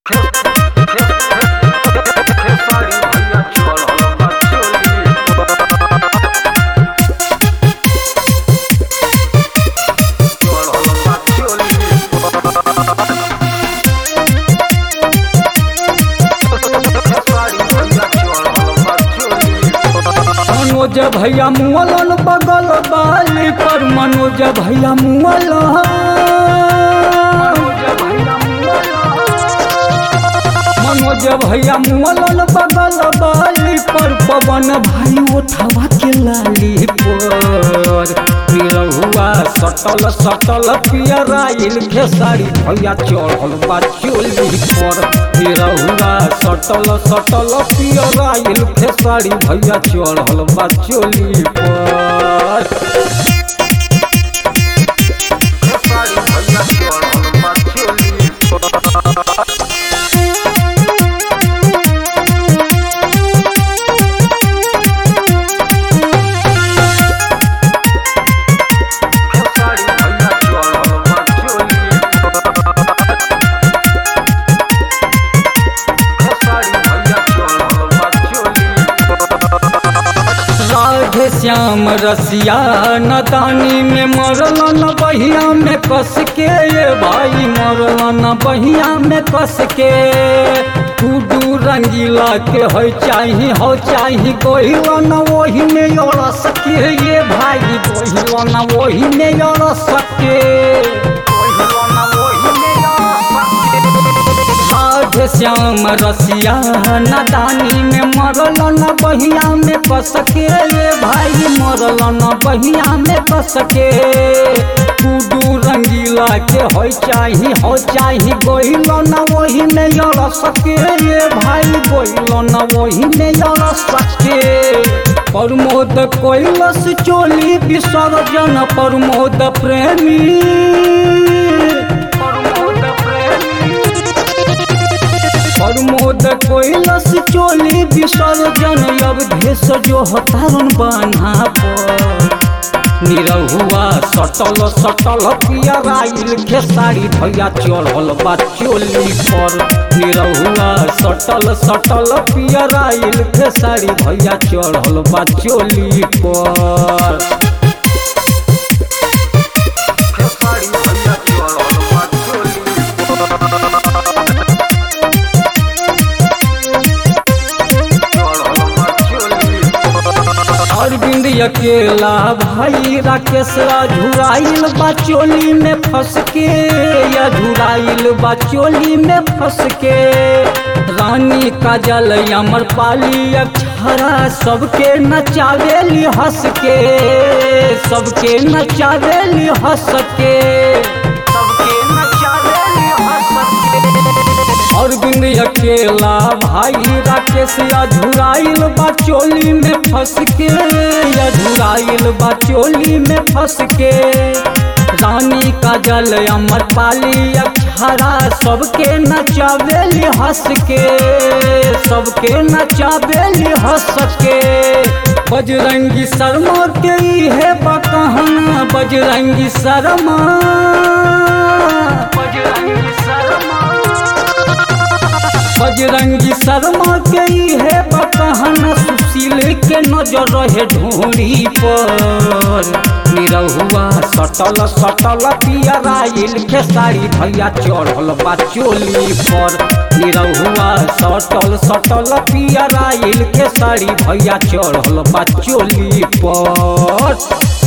मनोज भैया मुअलन बगल बाली पर मनोज भैया मुअलन मनोज भैया मुअलन बगल बाली पर पवन भाई उठावा के लाली पर निरहुआ सटल सटल पियराइल खेसारी भैया चढ़ल बा चोली पर निरहुआ सटल सटल पियराइल खेसारी भैया चढ़ल बा चोली पर खेसारी भैया चढ़ल बा चोली पर खेसारी भैया चढ़ल बा चोली खेसारी भैया चढ़ल बा चोली राधे श्याम रसिया नदानी में मरल न बहिया में कस के ये भाई मरल न बहिया में कस के टूडू रंगीला के हो चाही हो चाही गोहिल न वही में अड़स के ये भाई गोहिल न वही में अड़स के गोहिल न वही में अड़स के राधे श्याम रसिया नदानी में मरल न बहिया में कसके ये भाई मरल न बहिया में कसके टूडू रंगीला के हो चाही हो चाही गोहिल न वही में अड़ सके ये भाई गोहिल न वही में अड़ सके प्रमोद कैलस चोली विसर्जन प्रमोद प्रेमी प्रमोद प्रेमी प्रमोद कैलस चोली विसर्जन अवधेश जो हतारन बान्हा पर निरहुआ सटल सटल पियराइल खेसारी भैया चढ़ल बा चोली पर निरहुआ सटल सटल पियराइल खेसारी भैया चढ़ल बा चोली पर खेसारी भैया चढ़ल बा चोली अरविंद अकेला भाई राकेश झुराइल बाचोली में फंस के या झुराइल बाचोली में फंस के रानी काजल अमर पाली अक्षरा सबके नचावेली हंस के सबके नचावेली हंस के सबके नचावेली हंस के अरविंद अकेला भाई राकेश अझुराइल बाचोली में फंस के अझुराइल बाचोली में फंस के रानी काजल अमर पाली अक्षरा सबके नचावेली हंस के सबके नचावेली हंस के बजरंगी शर्मा के है बकहना बजरंगी शर्मा बजरंगी शर्मा बजरंगी शर्मा के है बकहन सुशील के नजर रहे ढोरी पर निरहुआ सटल सटल पियराइल खेसारी भैया चढ़ल बा चोली पर निरहुआ सटल सटल पियराइल खेसारी भैया चढ़ल बा चोली पर